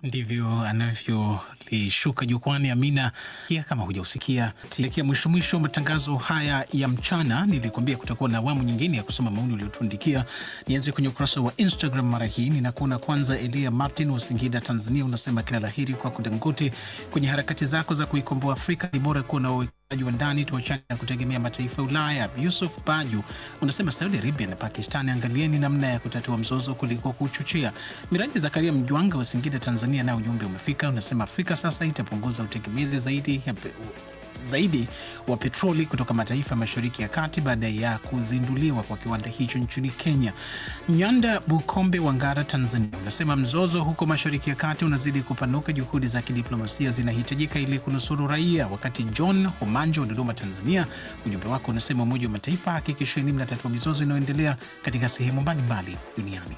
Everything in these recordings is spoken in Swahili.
Ndivyo anavyolishuka jukwani Amina. Pia kama hujausikia, tikia mwisho mwisho matangazo haya ya mchana, nilikuambia kutakuwa na awamu nyingine ya kusoma maoni uliotuandikia. Nianze kwenye ukurasa wa Instagram mara hii, ninakuona kwanza. Elia Martin wa Singida, Tanzania, unasema kila laheri kwako Dangote kwenye harakati zako za kuikomboa Afrika. Ni bora kuwa na uwekezaji wa ndani, tuachane na kutegemea mataifa ya Ulaya. Yusuf Baju unasema Saudi Arabia na Pakistan, angalieni namna ya kutatua mzozo kuliko kuchochea. Miraji Zakaria Mjwanga wa Singida, Tanzania, na ujumbe umefika. Unasema Afrika sasa itapunguza utegemezi zaidi ya pe zaidi wa petroli kutoka mataifa mashariki ya kati baada ya kuzinduliwa kwa kiwanda hicho nchini Kenya. Nyanda Bukombe wa Ngara, Tanzania, unasema mzozo huko mashariki ya kati unazidi kupanuka, juhudi za kidiplomasia zinahitajika ili kunusuru raia. Wakati John Homanjo wa Dodoma, Tanzania, ujumbe wako unasema Umoja wa Mataifa hakikisheni mnatatua mizozo inayoendelea katika sehemu mbalimbali duniani.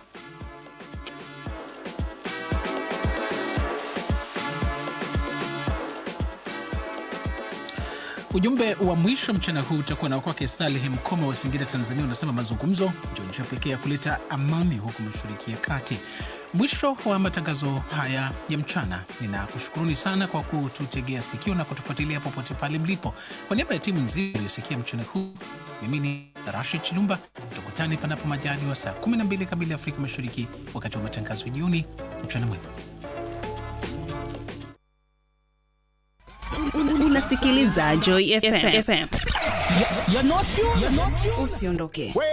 Ujumbe wa mwisho mchana huu utakuwa na kwake Saleh Mkoma wa Singida, Tanzania. Unasema mazungumzo ndio njia pekee ya kuleta amani huku mashariki ya kati. Mwisho wa matangazo haya ya mchana, ninakushukuruni sana kwa kututegea sikio na kutufuatilia popote pale mlipo. Kwa niaba ya timu nzima iliyosikia mchana huu, mimi ni Rashid Chilumba. Tukutane panapo majaliwa saa 12 kamili Afrika Mashariki, wakati wa matangazo ya jioni. Mchana mwema. Unasikiliza Joy FM. Usiondoke.